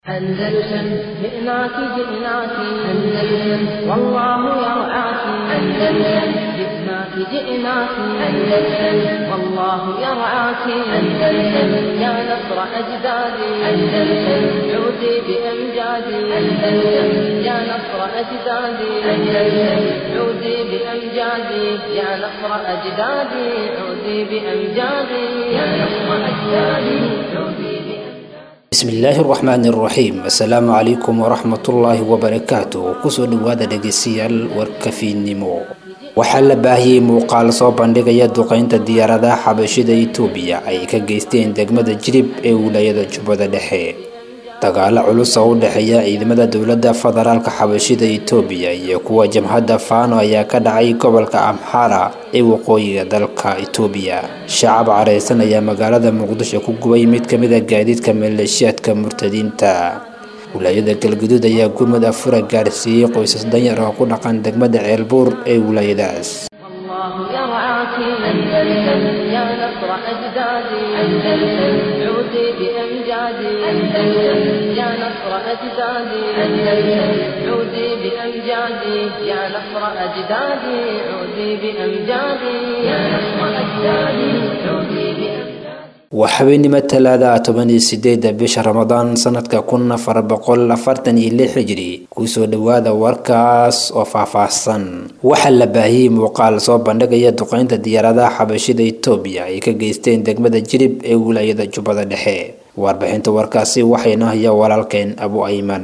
أندلسن جئناك جئناك أندلسن والله يرعاك أندلسن جئناك جئناك أندلسن والله يرعاك أندلسن يا نصر أجدادي أندلسن عودي بأمجادي أندلسن يا نصر أجدادي أندلسن عودي بأمجادي يا نصر أجدادي عودي بأمجادي يا نصر أجدادي عودي بأمجادي bismillaahi raxmaani raxiim assalaamu calaykum waraxmatullaahi wabarakaatu kusoo dhawaada dhegeystayaal warkafiinnimo waxaa la baahiyey muuqaal soo bandhigaya duqeynta diyaaradaha xabashida itoobiya ay ka geysteen degmada jirib ee wilaayada jubbada dhexe dagaalo culus oo u dhexeeya ciidamada dowladda federaalka xabashida itoobiya iyo kuwa jamhadda faano ayaa ka dhacay gobolka amxara ee waqooyiga dalka itoobiya shacab careysan ayaa magaalada muqdisho ku gubay mid kamid a gaadiidka maleeshiyaadka murtadiinta wilaayada galguduud ayaa gurmud afura gaarsiiyey qoysas danyar oo ku dhaqan degmada ceelbuur ee wilaayadaas والله يرعاك أندلسن يا نصر أجدادي أندلسن عودي بأمجادي أندلسن يا نصر أجدادي أندلسن عودي بأمجادي يا نصر أجدادي عودي بأمجادي يا نصر أجدادي عودي بأمجادي waa habeenimo talaada toban iyo sideeda bisha ramadaan sanadka kun afar boqol afartan iyo lix hijri kusoo dhawaada warkaas oo faahfaahsan waxaa la baahiyey muuqaal soo bandhigaya duqeynta diyaaradaha xabashida itoobiya ay ka geysteen degmada jirib ee wilaayada jubbada dhexe warbixinta warkaasi waxayna haya walaalkeen abu ayman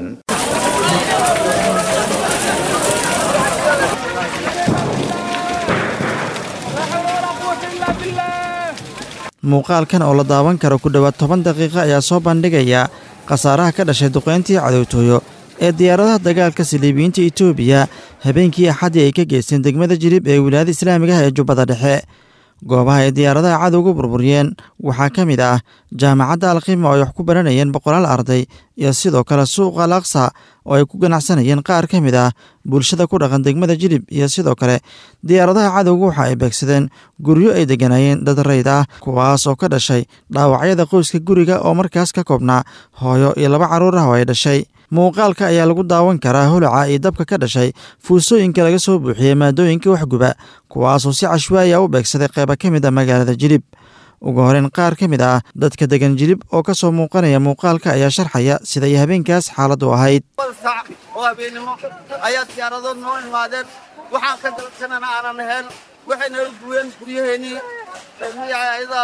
muuqaalkan oo la daawan karo ku dhowaad toban daqiiqo ayaa soo bandhigaya khasaaraha ka dhashay duqeyntii cadowtooyo ee diyaaradaha dagaalka saliibiyiinta itoobiya habeenkii axaddii ay ka geysteen degmada jirib ee wilaayada islaamigaha ee jubbada dhexe goobaha ay diyaaradaha cadowga burburiyeen waxaa ka mid ah jaamacadda alkhima oo ay wax ku baranayeen boqolaal arday iyo sidoo kale suuqa al aqsa oo ay ku ganacsanayeen qaar ka mid ah bulshada ku dhaqan degmada jilib iyo sidoo kale diyaaradaha cadowga waxa ay beegsadeen guryo ay degganaayeen dad rayd ah kuwaas oo ka dhashay dhaawacyada qoyska guriga oo markaas ka koobnaa hooyo iyo laba carruur ah oo ay dhashay muuqaalka ayaa lagu daawan karaa holaca iyo dabka ka dhashay fuusooyinka laga soo buuxiyey maadooyinka waxguba kuwaasoo si cashwaaya u beegsaday qeyba ka mid a magaalada jilib ugu horeyn qaar ka mid ah dadka degan jilib oo ka soo muuqanaya muuqaalka ayaa sharxaya siday habeenkaas xaaladdu ahayd sac oo habeennimo ayaa diyaaradood noo imaadeen waxaan ka dalsanana aanan ahayn waxay naga guween guryaheennii magacyada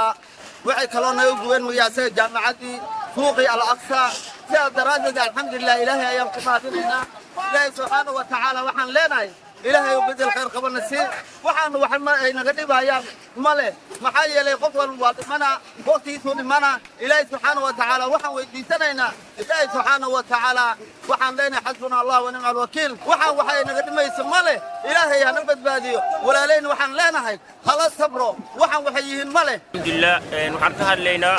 waxay kaloo naga guween magacsaga jaamacaddii suuqii al aqsa sidaas daraaddeed alxamdulilah ilaahay ayaan ku mahadinaynaa ilaahay subxaana wa tacaala waxaan leenahay ilaahay u bedel khayr qabana sii waxaanu wax ma ay naga dhibayaan ma leh maxaa yeelay qof walba waa dhimana waqtigiisuu dhimana ilaahay subxaana wa tacaala waxaan weydiisanaynaa ilaahay subxaana wa tacaala waxaan leenahay xasbuna allah wa nicma alwakiil waxaan wax ay naga dhimayso ma leh ilaahay hana badbaadiyo walaalayna waxaan leenahay hala sabro waxaan waxay yihiin ma leh alxamdulilah waxaan ka hadlaynaa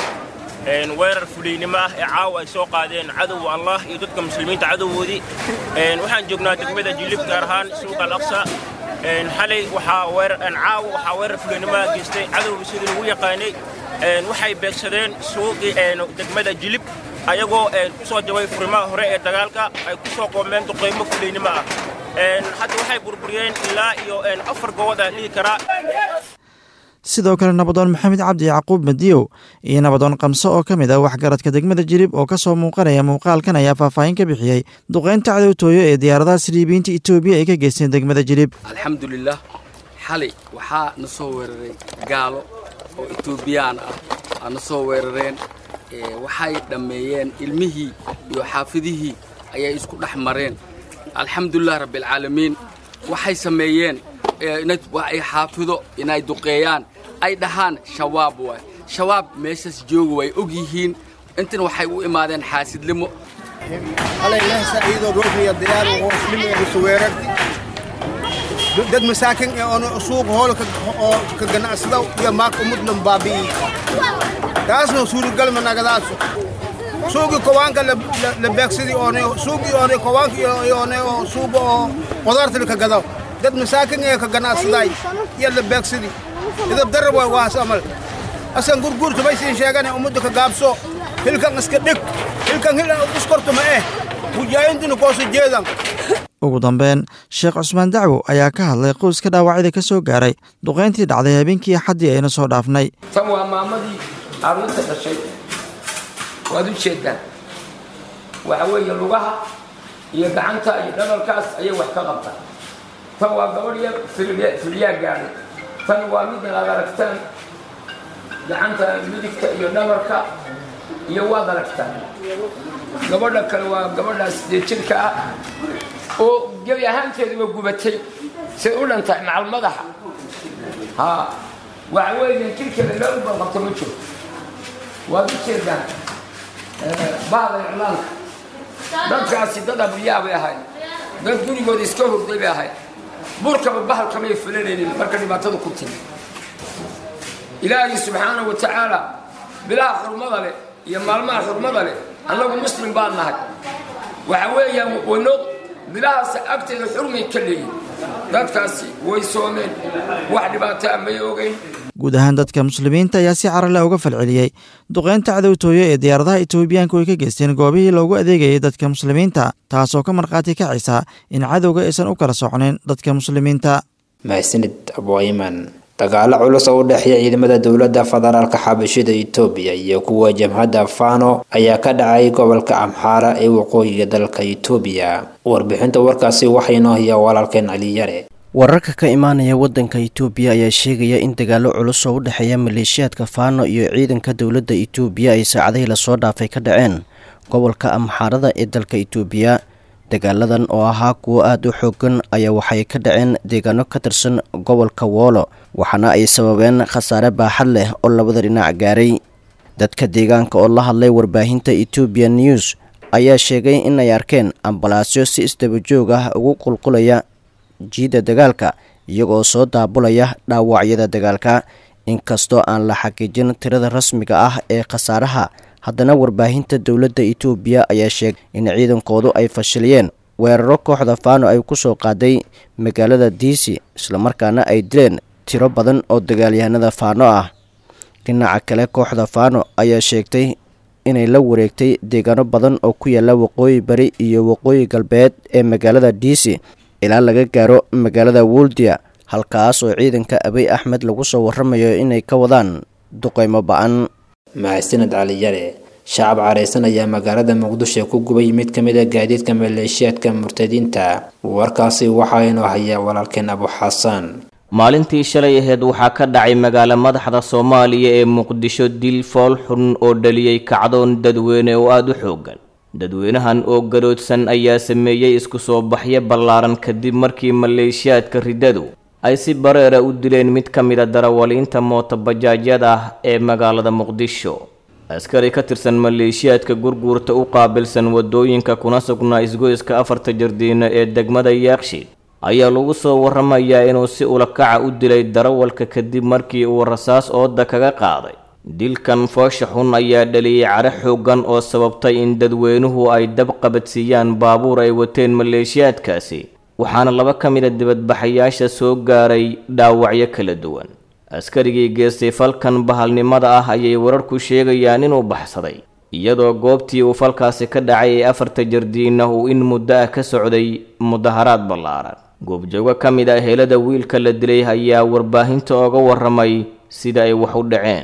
weerar fuliynimo ah ee caawa ay soo qaadeen cadowga allah iyo dadka muslimiinta cadowgoodii waxaan joognaa degmada jilib gaar ahaan suuqa alaqsa xalay caawa waxaa weerar fuliynimo ah geystay cadowga sidii lagu yaqaanay waxay beegsadeen suuqii degmada jilib ayagoo ku soo jabay furimaha hore ee dagaalka ay ku soo qoomeen duqaymo fuliynimo ah hadda waxay burburiyeen ilaa iyo afar gobood aan dhihi karaa sidoo kale nabadoon maxamed cabdi yacquub madiyow iyo nabadoon kamse oo ka mid ah waxgaradka degmada jirib oo ka soo muuqanaya muuqaalkan ayaa faahfaahin ka bixiyey duqeynta cadowtooyo ee diyaaradaha saliibiyiinta itoobiya ay ka geysteen degmada jirib alxamdulilah xalay waxaa na soo weeraray gaalo oo etoobiyaan ah aa na soo weerareen waxay dhammeeyeen ilmihii iyo xaafidihii ayay isku dhex mareen alxamdulilah rabbialcaalamiin waxay sameeyeen ay xaafido inay duqeeyaan ay dhahaan shabaab waay shabaab meeshaas jooga way og yihiin intan waxay u imaadeen xaasidnimo alaylahsa iyadoo roogniya diyaar oo muslimiga kusuweerarti dad masaakin ee oona suuq hool oo ka ganacsada iyo maak umudnan baabi'i taasna suuragalma nagadaaso suugi kowaanka la beegsadi oone suugi oone kowaanka iyo oone oo suuga oo qudaarta ka gadaw dad masaakin ee ka ganacsaday iyo la beegsadi idab darab waay waas amal asan gurguurta baysin sheegane ummadda ka gaabso hilkan iska dhig hilkan hil iskorto ma eh mujaahidiina koosa jeedan ugu dambeyn sheekh cusmaan dacwo ayaa ka hadlay qoyska dhaawacyada ka soo gaaray duqayntii dhacday habeenkii axaddii ayna soo dhaafnay tan waa maamadii carruurta dhashay waad u jeedaan waxa weeye lugaha iyo gacanta iyo dhabarkaas ayay wax ka qabtaan tan waa gabadh yar filyaa gaadhay tan waa middan aad aragtaan gacanta midigta iyo dhabarka iyo waad aragtaan gabadha kale waa gabadhaas dee jirka ah oo gebi ahaanteeduba gubatay say u dhantahay macal madaxa ha waxa weeye jirkeeda meel u balqabta ma jiro waad u jeedaan bahda iclaanka dadkaasi dad abriyaa bay ahayd dad gurigooda iska hurday bay ahayd burkaba bahalkamay fulanaynin marka dhibaatadu ku timi ilaahay subxaanahu wa tacaala bilaha xurmada leh iyo maalmaha xurmada leh annagu muslim baan nahay waxa weeyaan wano bilahaas agteeda xurmay ka leeyihin dadkaasi way soomeen wax dhibaataa may ogeyn guud ahaan dadka muslimiinta ayaa si carale uga falceliyey duqeynta cadowtooyo ee diyaaradaha etoobiyaanku ay ka geysteen goobihii loogu adeegayay dadka muslimiinta taasoo ka markhaati kacaysa in cadowga aysan u kala socnayn dadka muslimiinta mahadsanid abwayman dagaalo culus oo u dhexeeya ciidamada dowladda federaalka xabashida etoobiya iyo kuwa jamhadda fano ayaa ka dhacay gobolka amxaara ee waqooyiga dalka etoobiya warbixinta warkaasi waxaynoo hayaa walaalkeen caliyare wararka ka imaanaya waddanka itoobiya ayaa sheegaya in dagaallo culus oo u dhexeeya maleeshiyaadka faano iyo ciidanka dowladda itoobiya ay saacadihii lasoo dhaafay ka dhaceen gobolka amxaarada ee dalka itoobiya dagaaladan oo ahaa kuwo aada u xoogan ayaa waxay ka dhaceen deegaano ka tirsan gobolka woolo waxaana ay sababeen khasaare baaxad leh oo labada dhinac gaaray dadka deegaanka oo la hadlay warbaahinta etoobiya news ayaa sheegay in ay arkeen ambalaasyo si isdabajoog ah ugu qulqulaya jiidda dagaalka iyagoo soo daabulaya dhaawacyada dagaalka inkastoo aan la xaqiijin tirada rasmiga ah ee khasaaraha haddana warbaahinta dowladda itoobiya ayaa sheegay in ciidankoodu ay fashiliyeen weeraro kooxda faano ay ku soo qaaday magaalada diisi islamarkaana ay dileen tiro badan oo dagaalyahanada faano ah dhinaca kale kooxda faano ayaa sheegtay inay la wareegtay deegaano badan oo ku yaala waqooyi bari iyo waqooyi galbeed ee magaalada diisi ilaa laga gaaro magaalada woldia halkaas oo ciidanka abiy axmed lagu soo waramayo inay ka wadaan duqeymo ba-an mahadsaned caliyare shacab careysan ayaa magaalada muqdisho ku gubay mid ka mid a gaadiidka maleeshiyaadka murtadiinta warkaasi waxaa inoo hayaa walaalkeen abu xasan maalintii shalay aheyd waxaa ka dhacay magaalo madaxda soomaaliya ee muqdisho dil fool xun oo dhaliyey kacdoon dadweyne oo aada u xoogan dadweynahan oo garoodsan ayaa sameeyey isku soo baxyo ballaaran kadib markii maleeshiyaadka riddadu ay si bareera u dileen mid ka mid a darawaliinta mootobajaajyada ah ee magaalada muqdisho askari ka tirsan maleeshiyaadka gurguurta u qaabilsan wadooyinka kuna sugnaa isgoyska afarta jardiino ee degmada yaaqshiid ayaa lagu soo waramayaa inuu si ulakaca u dilay darawalka kadib markii uu rasaas ooda kaga qaaday dilkan foosha xun ayaa dhaliyey care xoogan oo sababtay in dadweynuhu ay dab qabadsiiyaan baabuur ay wateen maleeshiyaadkaasi waxaana laba ka mid a dibadbaxayaasha soo gaaray dhaawacyo kala duwan askarigii geestay falkan bahalnimada ah ayay wararku sheegayaan inuu baxsaday iyadoo goobtii uu falkaasi ka dhacay ee afarta jardiina uu in muddo ah ka socday mudaharaad ballaaran goobjoogo ka mid ah helada wiilka la dilay ayaa warbaahinta ooga waramay sida ay wax u dhaceen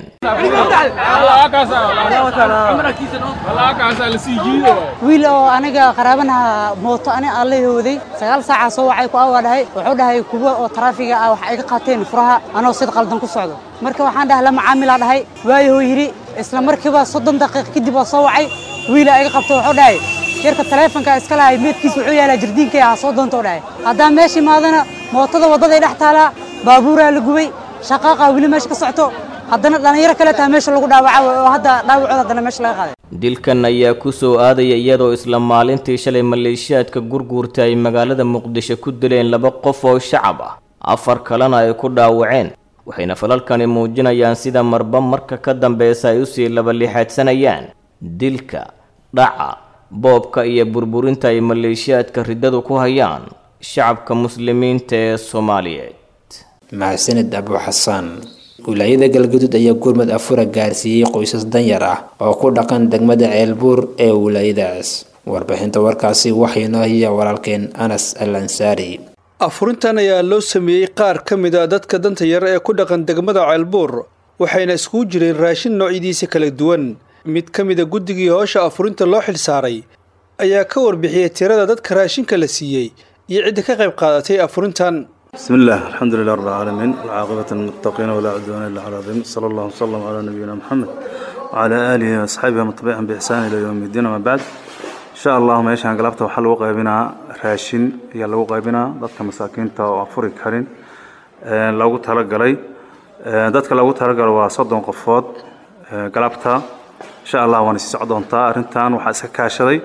wiil oo aniga qaraabanaha mooto ani aan la hooday sagaal saacaa soo wacay ku awaa dhahay wuxuu dhahay kuwa oo taraafiga ah wax ay ka qaateen furaha anoo sid qaldan ku socdo marka waxaan dhahay la macaamilaa dhahay waayahoo yidhi isla markiiba soddon daqiiq kadib waa soo wacay wiila iga qabto wuxuu dhahay yarka taleefonka iska lahay meedkiisa wuxuu yaalaa jardiinkay ah soo doonto dhahay haddaan meesha imaadana mootada waddaday dhex taalaa baabuuraa la gubay shaqaaqa weli meesha ka socto haddana dhallinyaro kale taa meesha lagu dhaawaca oo hadda dhaawacooda haddana meesha laga qaaday dilkan ayaa ku soo aadaya iyadoo isla maalintii shalay maleeshiyaadka gurguurta ay magaalada muqdisho ku dileen laba qof oo shacab ah afar kalena ay ku dhaawaceen waxayna falalkani muujinayaan sida marba marka ka dambeysa ay usii labalixaadsanayaan dilka dhaca boobka iyo burburinta ay maleeshiyaadka riddadu ku hayaan shacabka muslimiinta ee soomaaliyeed mahadsanid abu xasaan wilaayada galgaduud ayaa gurmad afura gaarsiiyey qoysas danyar ah oo ku dhaqan degmada ceelbuur ee wilaayadaas warbixinta warkaasi waxaynoo hiya walaalkeen anas al ansaari afurintan ayaa loo sameeyey qaar ka mid a dadka danta yar ee ku dhaqan degmada ceelbuur waxayna iskugu jireen raashin noocyadiisa kala duwan mid ka mid a guddigii howsha afurinta loo xilsaaray ayaa ka warbixiyey tirada dadka raashinka la siiyey iyo cidda ka qayb qaadatay afurintan بسم الله الحمد لله رب العالمين والعاقبة للمتقين ولا عدوان إلا على الظالمين صلى الله وسلم على نبينا محمد وعلى آله وأصحابه ومن تبعهم بإحسان إلى يوم الدين وما بعد إن شاء الله meeshaan galabta waxaa lagu qaybinaa raashin ayaa lagu qaybinaa dadka masaakiinta oo afuri karin loogu talagalay dadka loogu talagalo waa soddon qofood galabta insha allah waana sii soc doontaa arrintan waxaa iska kaashaday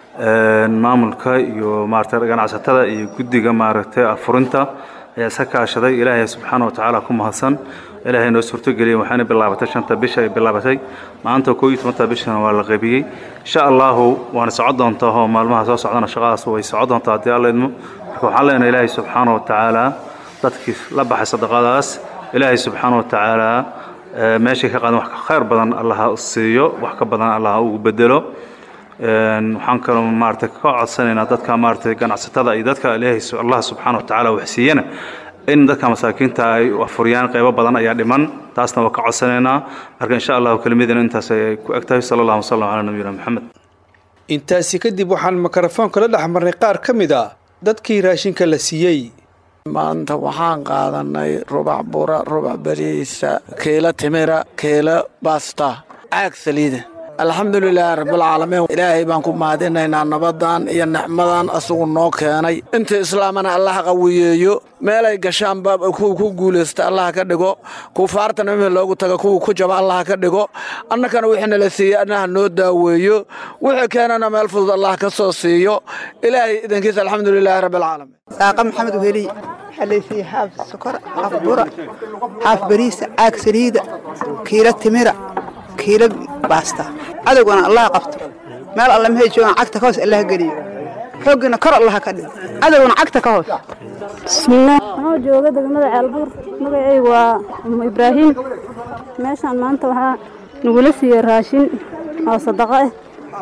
maamulka iyo maaragtay ganacsatada iyo guddiga maaragtay afurinta ayaa iska kaashaday ilaahay subxaana wa tacaala ku mahadsan ilaahay noo suurtogeliyey waxaana bilaabatay shanta bisha ay bilaabatay maanta koo iyo tobantaa bishana waa la qaybiyey insha allahu waana socon doontaa oo maalmaha soo socdana shaqadaas way socon doontaa haddii alla idmo marka waxaan leenahay ilaahay subxaana wa tacaala dadkii la baxay sadaqadaas ilaahay subxaana wa tacaala meeshay ka qaadan wax ka khayr badan allaha siiyo wax ka badan allaha ugu bedelo waxaan kaloo maaragtay ka codsanaynaa dadka maaragtay ganacsatada iyo dadka ilaahay allah subxaana wa tacaala wax siiyana in dadka masaakiinta ay afuriyaan qaybo badan ayaa dhiman taasna waa ka codsanaynaa marka insha allahu kelmadina intaas ay ku eg tahay sala allahu wasalam calaa nabiyina maxamed intaasi kadib waxaan mikrofoonka la dhex marnay qaar ka mid a dadkii raashinka la siiyey maanta waxaan qaadanay rubac bura rubac beriisa kiilo timira kiilo basta caag saliida alxamdulilaahi rabbilcaalamiin ilaahay baan ku mahadinaynaa nabadan iyo nicmadan asagu noo keenay inta islaamana allah qawiyeeyo meelay gashaanba kuwa ku guulaysta allah ka dhigo kufaartana mihii loogu taga kuwa ku jaba allah ka dhigo annakana wixii nala siiyey annaha noo daaweeyo wixii keenana meel fudud allah ka soo siiyo ilaahay idankiisa alxamdulilaahi rabbilcaalamiin saaqa maxamed weli waxaa laysiiyey haaf sokor haaf bura haaf bariisa caag saliida kiilo timira kiilo baasta cadowgana allah qabto meel alle mahay joogaan cagta ka hoos allah geliyo xooggiina kor allaha ka dhigo cadowgana cagta ka hoos bismillaah anoo jooga degmada ceelbuur magacaygu waa umu ibraahiim meeshaan maanta waxaa nagula siiyey raashin oo sadaqo ah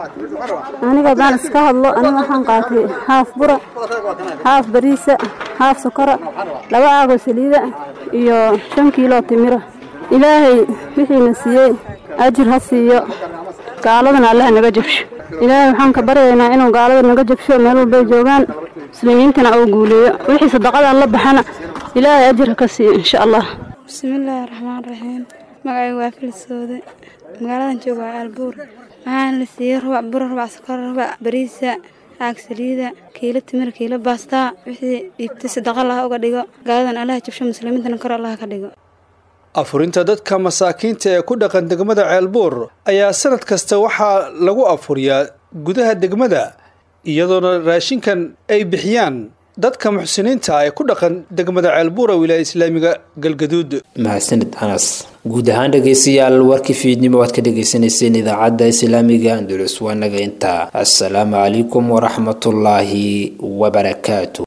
aniga haddaan iska hadlo aniga waxaan qaatay haaf bura haaf bariisa haaf sokora laba aagoo saliida iyo shan kiiloo timira ilaahay wixiina siiyey ajir ha siiyo gaaladana allaha naga jabsho ilaahay waxaan ka baryaynaa inuu gaalada naga jabsho meel walbay joogaan muslimiintana uu guuleeyo wixii sadaqadan la baxana ilaahay ajir ha ka siiyo insha allah bismillaahi raxmaan raxiim magacaygu waa filisooda magaaladan jooga waa aalbuur waxaana la siiyey rubac bura rubac sokor rubac bariisa caag saliida kiilo timir kiilo baastaa wixii dhiibtay sadaqa laha uga dhigo gaaladan allaha jabsho muslimiintana kor allaha ka dhigo afurinta dadka masaakiinta ee ku dhaqan degmada ceelbuur ayaa sanad kasta waxaa lagu afuriyaa gudaha degmada iyadoona raashinkan ay bixiyaan dadka muxsiniinta ee ku dhaqan degmada ceelbuur ee wilaaya islaamiga galgaduud mahadsanid anas guud ahaan dhegeystayaal warkii fiidnimo aad ka dhegeysaneyseen idaacadda islaamiga andulus waa naga intaa assalaamu calaykum waraxmatullaahi wabarakaatu